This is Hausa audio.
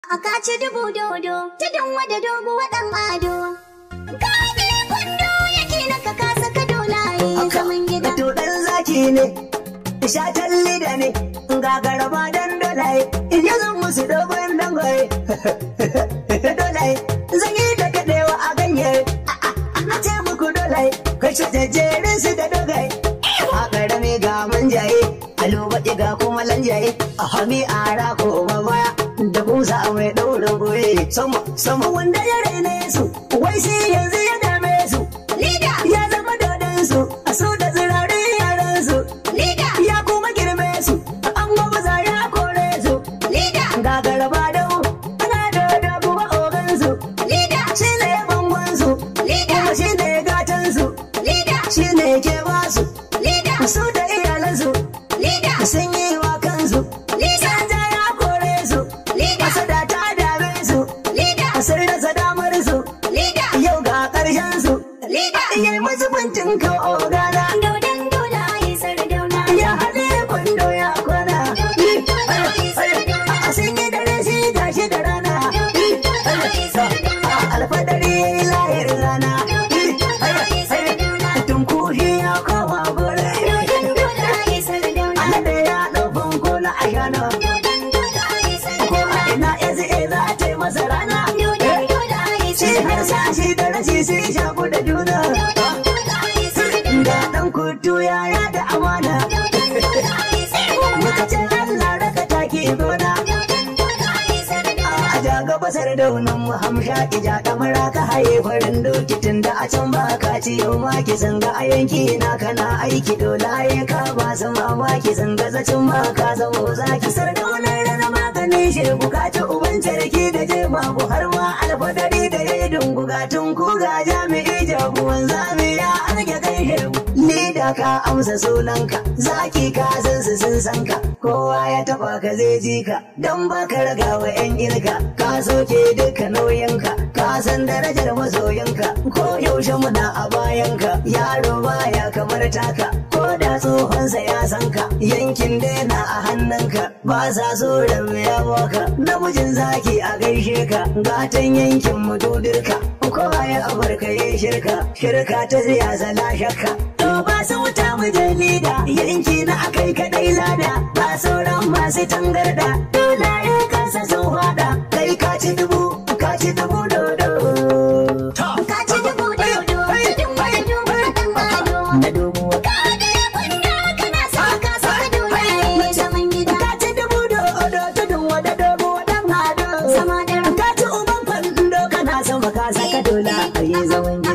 A kaci dubu dodo, tudun wada dogo waɗan ado. Kaɗe kwando yake na ka kasa ka dolaye zaman gida. To ɗan zaki ne, shatan lida ne, gagara ba dan dolaye, in yi zan musu dogon dangwaye. Dolaye, zan yi da kaɗewa a ganye, a ce muku dolaye, kai shi jajjerin su da dogaye. A ƙarami ga manjaye, a lobaɗi ga kuma lanjaye, a hami a rako baya, da kusa mai ɗaurin goye. Sama, sama wanda ya raine su, wai sai yanzu ya dame su. Lida, ya zama dodonsu a su da zirarin yaransu lida, ya kuma girme su an maza ya kore su lida, gagara ba dau ana dodo kuma ogansu lida, shi ne bangonsu lida, kuma shi ne gatansu lida, shi ne ke basu lida, su da iyalansu lida, sun yi wa kansu lida, sanja ya kore su lida, asada ta dame su lida, sun rasa damar su lida, yau ga ƙarshen su lida. iya masu bincin ka ogana Dodon dola ya sardauna. ya haɗe kwando ya kwana a sun yi dare shi gashi da rana a alfadari ya yi layar rana tunkushi ya koma gore ana da ya ɗaufin kola a shana ko a ina ya zai za ta yi masa rana shi har sashi da rashi sun shaku da juna ga ɗan kutu ya yada amana muka ce Allah raka taki gona a ja gaba sardaunan mu hamsha ija kamara ka haye farin doki tun da a can ba ka ci yau ma ki zanga a yanki na kana aiki dolaye ka ba su mamaki zanga zacin ma ka zamo zaki sardaunar rana maganin shirgu ka ci uban sarki da je babu har ma alfadari da ya yi dungugatun ku ga jami'i jagoran zami ya arge kai shirgu ni da ka amsa sunanka zaki ka san su sun san ka kowa ya taba ka zai ji ka dan baka raga wa yan irka ka soke duka nauyinka ka san darajar masoyinka ko yaushe muna a bayanka yaro baya kamar taka ko da tsohonsa ya san ka yankin daina a hannunka ba sa so ya baka namijin zaki a gaishe ka gatan yankin mu dudirka kowa ya abarka ya shirka shirka ta siyasa la shakka to ba su wuta mu je lida yanki na akai kadai lada ba sauran masu tangarda dole ya kansa sun hada kai ka ci dubu ka ci dubu dodo Kaci dubu dodo, tudun wada dogo waɗan ado. na dubu Kaɗe kwando kana sa ka kasa ka dolaye zaman gida. ka ci dubu dodo tudun wada dogo dan hado Zama da ka ci uban kwando kana sama ka saka dola a yi zaman